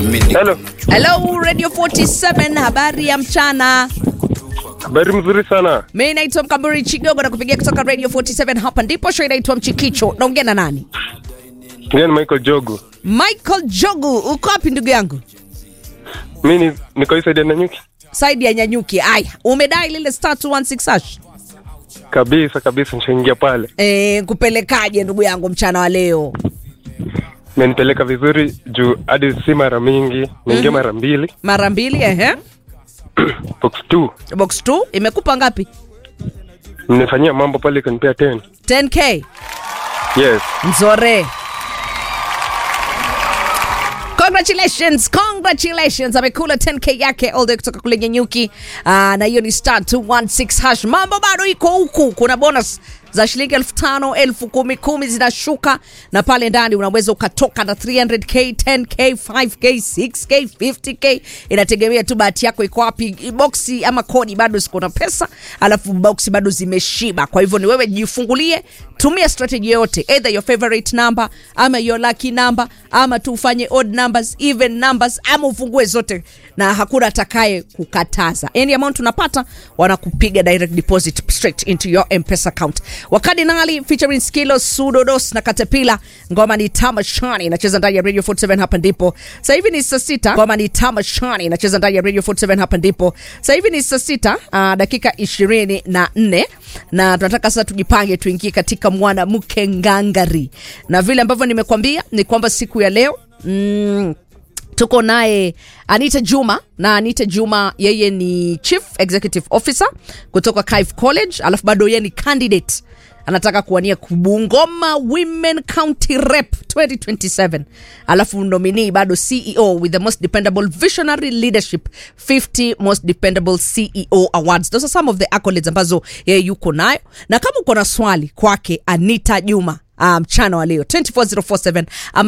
Hello. Hello Radio 47, habari ya mchana. Habari mzuri sana. Mimi naitwa Mkamburi Chigogo na kupigia kutoka Radio 47 hapa ndipo show inaitwa Mchikicho. Naongea na nani? Mimi ni Michael Jogu. Michael Jogu, uko wapi ndugu yangu? Mimi ni niko hii side ya Nanyuki. Saidi ya Nyanyuki. Aya, umedai lile star 216 hash. Kabisa kabisa nishaingia pale. Eh, kupelekaje ndugu yangu mchana wa leo? Imenipeleka vizuri juu hadi si mara mingi, niingia mara mbili. Mara mbili ehe. Box 2. Box 2 imekupa ngapi? Nimefanyia mambo pale ikanipea 10. 10k. Yes. Nzore. Congratulations, congratulations. Amekula 10k yake all the way kutoka kule Nyanyuki. Uh, na hiyo ni star 216 hash. Mambo bado iko huku. Kuna bonus za shilingi elfu tano elfu kumi kumi zinashuka na pale ndani unaweza ukatoka na 300k 10k 5k 6k 50k inategemea tu bahati yako iko wapi boksi ama kodi bado ziko na pesa alafu boksi bado zimeshiba kwa hivyo ni wewe jifungulie tumia strategy yoyote either your favorite number ama your lucky number ama tu ufanye odd numbers even numbers ama ufungue zote na hakuna atakaye kukataza any amount unapata wanakupiga direct deposit straight into your mpesa account wakadinali featuring skilo sudodos na katepila ngoma ni tamashani inacheza ndani ya radio 47 hapa ndipo sasa hivi ni saa sita ngoma ni tamashani inacheza ndani ya radio 47 hapa ndipo sasa hivi ni saa sita uh, dakika ishirini na nne na tunataka sasa tujipange tuingie katika mwanamke ngangari na vile ambavyo nimekwambia ni kwamba siku ya leo mm, tuko naye anita juma na anita juma yeye ni chief executive officer kutoka Kif college alafu bado yeye ni candidate anataka kuwania kubungoma women county rep 2027 alafu nominee bado ceo with the most dependable visionary leadership 50 most dependable ceo awards those are some of the accolades ambazo yeye yuko nayo na kama uko na swali kwake anita juma mchana um, wa leo 24047 ama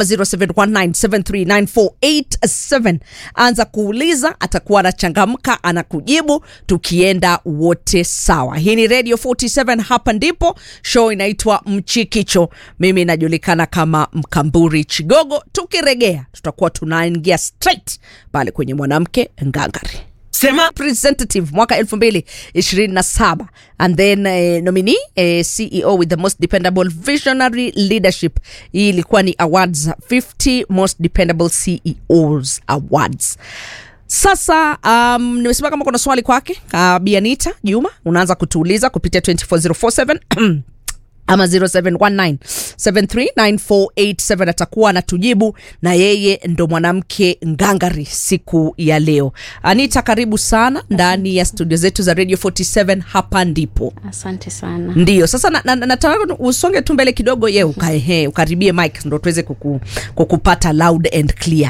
0719739487 anza kuuliza atakuwa anachangamka anakujibu tukienda wote sawa hii ni radio 47 hapa ndipo show inaitwa mchikicho mimi najulikana kama mkamburi chigogo tukiregea tutakuwa tunaingia straight pale kwenye mwanamke ngangari Sema representative mwaka 2027 and then eh, nominee eh, ceo with the most dependable visionary leadership hii ilikuwa ni awards 50 most dependable ceos awards sasa um, nimesema kama kuna swali kwake uh, bianita juma unaanza kutuuliza kupitia 24047 ama 0719739487 atakuwa anatujibu na yeye ndo mwanamke ngangari siku ya leo anita karibu sana ndani ya studio zetu za radio 47 hapa ndipo asante sana ndio sasa nataka na, na, nataka usonge tu mbele kidogo ye ukae he ukaribie mike ndo tuweze kuku, kukupata loud and clear